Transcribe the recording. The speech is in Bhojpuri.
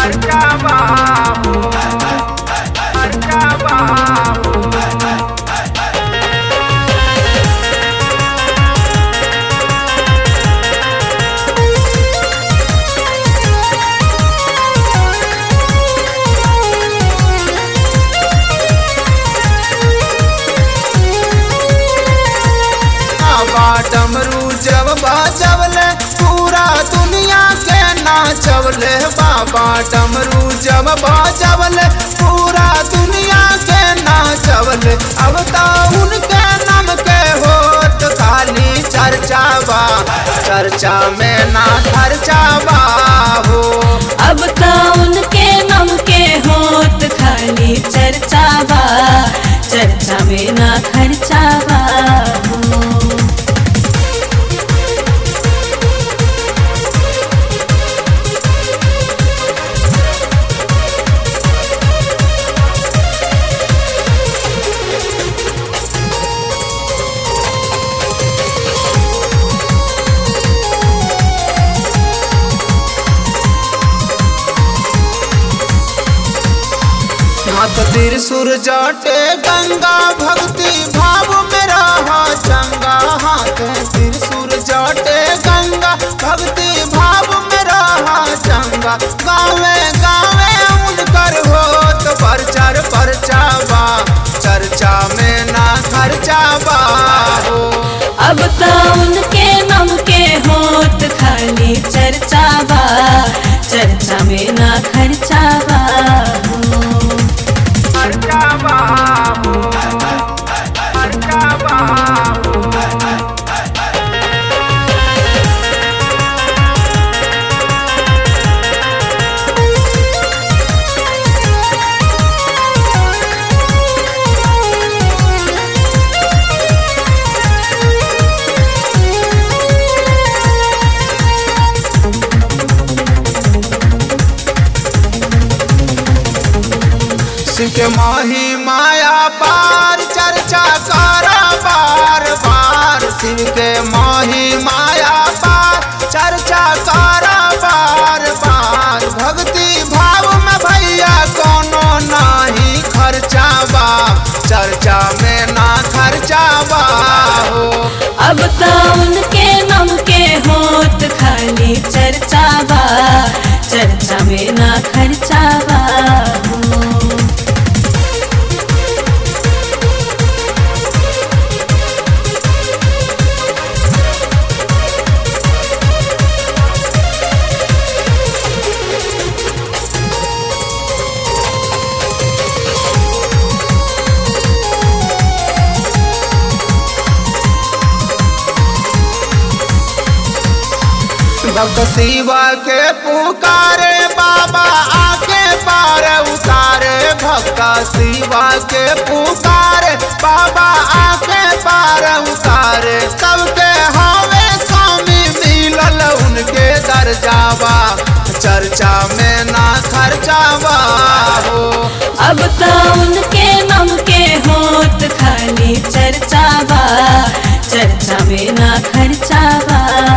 खर्चा बाबू खर्चा बाबू बाबा डमरू जब बाजवले पूरा दुनिया के नाचवले बाबा डमरू जब बाजवले पूरा दुनिया के नाचवले अब तो उनके नाम के होत खाली चर्चा बा चर्चा में ना खर्चा बा हो अब तो उनके नाम के होत खाली चर्चा बा चर्चा में ना खर्चा बा हो। हाथ त्रिशूर जाटे गंगा भक्ति भाव में रहा चंगा हाथ त्रिशूर जाटे गंगा भक्ति भाव में रहा चंगा गावे गावे उनकर होत प्रचार परचावा चर्चा में ना खर्चा बा हो अब तो उनके नाम के होत खाली चर्चा बा चर्चा में ना खर्चा बा हो। खर्चा बाबू खर्चा बाबू शिव के माही माया पार चर्चा करा बार बार शिव के माही माया पार चर्चा करा बार बार भक्ति भाव में भैया कोनो नाही खर्चा बा चर्चा में ना खर्चा बा हो अब तो उनके नाम के होत खाली चर्चा बा चर्चा में ना खर्चा बा हो। भक्त शिवा के पुकारे बाबा आके पार उतारे भक्त शिवा के पुकारे बाबा आके पार उतारे सबके हवे स्वामी मिलल उनके दर्जावा चर्चा में ना खर्चावा हो अब तो उनके नाम के होत खाली चर्चा बा चर्चा में ना खर्चा बा